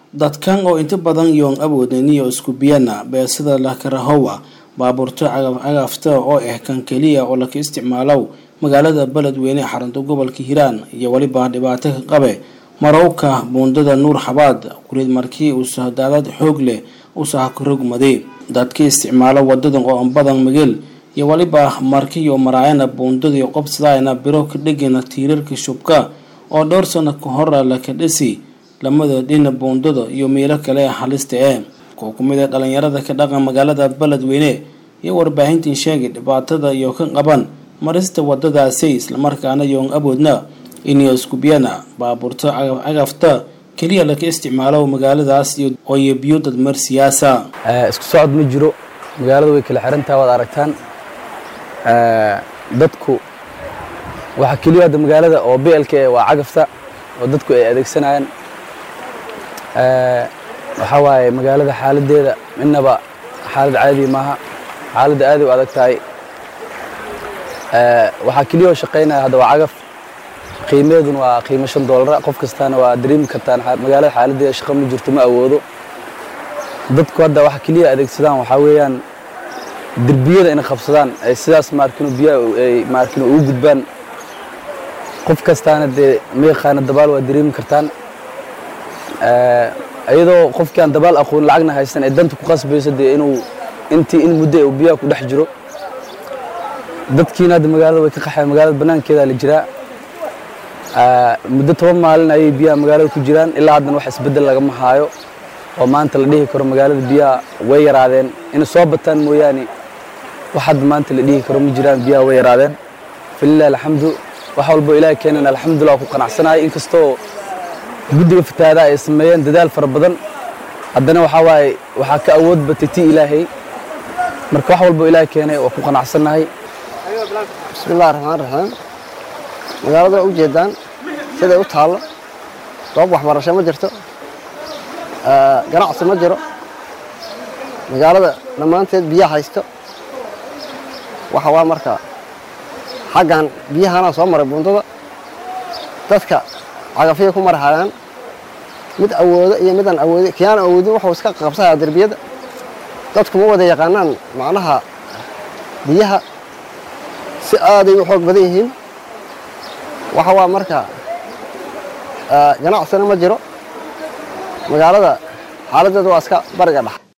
dadkan oo inta badan yoon awoodaniyo isku biyana beesada lakarahowa baabuurto cagafcagafta oo ah kan keliya oo laka isticmaalow magaalada beledweyne xarunta gobolka hiiraan iyo weliba dhibaato ka qabe marowka buundada nuur xabaad kurid markii uu sahdaadad xoog leh u sahakarogmaday dadka isticmaalo wadadan oo badan migeel iyo weliba markiyo maraayana buundadii qobsadayna biro ka dhegana tiirarka shubka oo dhowr sano ka hora laka dhisi lamada dhina buundada iyo meelo kale halista eh kuwa kumid a dhalinyarada ka dhaqan magaalada beledweyne iyo warbaahintii sheegay dhibaatada iyo ka qaban marista wadadaasi islamarkaana yoon awoodna inay iskubiyana baabuurto cagafcagafta keliya laka isticmaalo magaaladaas ooyo biyo dadmar siyaasa isku socod ma jiro magaalada way kala xirantaha waad aragtaan dadku waxaa keliya hadda magaalada oo blk waa cagafta oo dadku ay adeegsanayaan waxaa waaye magaalada xaaladeeda midnaba xaalad caadi maaha xaaladda aad u adag tahay waxaa keliya oo shaqaynaya hadda waa cagaf qiimeeduna waa qiimo shan doolara qof kastaana waa dareemi kartaan magaalada xaaladeeda shaqo ma jirto ma awoodo dadku hadda waxa keliya adeegsadaan waxaa weeyaan derbiyada inay qabsadaan ay sidaas maarkino biyaha ay maarkino ugu gudbaan qof kastaana dee ma yaqaana dabaal waa dareemi kartaan iyadoo qofkii aan dabaal aqoon lacagna haysan ee danta ku qasbayso dee inuu intii in muddo uu biyaha ku dhex jiro dadkiina hadda magaalada way ka qaxeen magaalada banaankeeda la jiraa muddo toban maalin ayay biyaha magaalada ku jiraan ilaa haddana wax isbeddel lagama haayo oo maanta la dhihi karo magaalada biyaha way yaraadeen inay soo bataan mooyaane wax hadda maanta la dhihi karo ma jiraan biyaha way yaraadeen falilahi alxamdu wax walbo ilaahay keenan alxamdulillah ku qanacsanahay inkastoo guddiga fatahaada ay sameeyeen dadaal fara badan haddana waxaa waaye waxaa ka awood batay tii ilaahay marka wax walbo ilaahay keenay waa ku qanacsannahay bismillahi raxmaan raxiim magaalada u jeedaan siday u taallo goob waxbarasho ma jirto ganacsi ma jiro magaalada dhammaanteed biyaha haysto waxa waa marka xaggan biyahana soo maray buundada dadka cagafyay ku marhayaan mid awoodo iyo midaan awoodin kiyaan awoodin wuxuu iska qabsayaa derbiyada dadku ma wada yaqaanaan macnaha biyaha si aaday u xoog badan yihiin waxa waa marka ganacsina ma jiro magaalada xaaladdeeda waa iska bariga dhex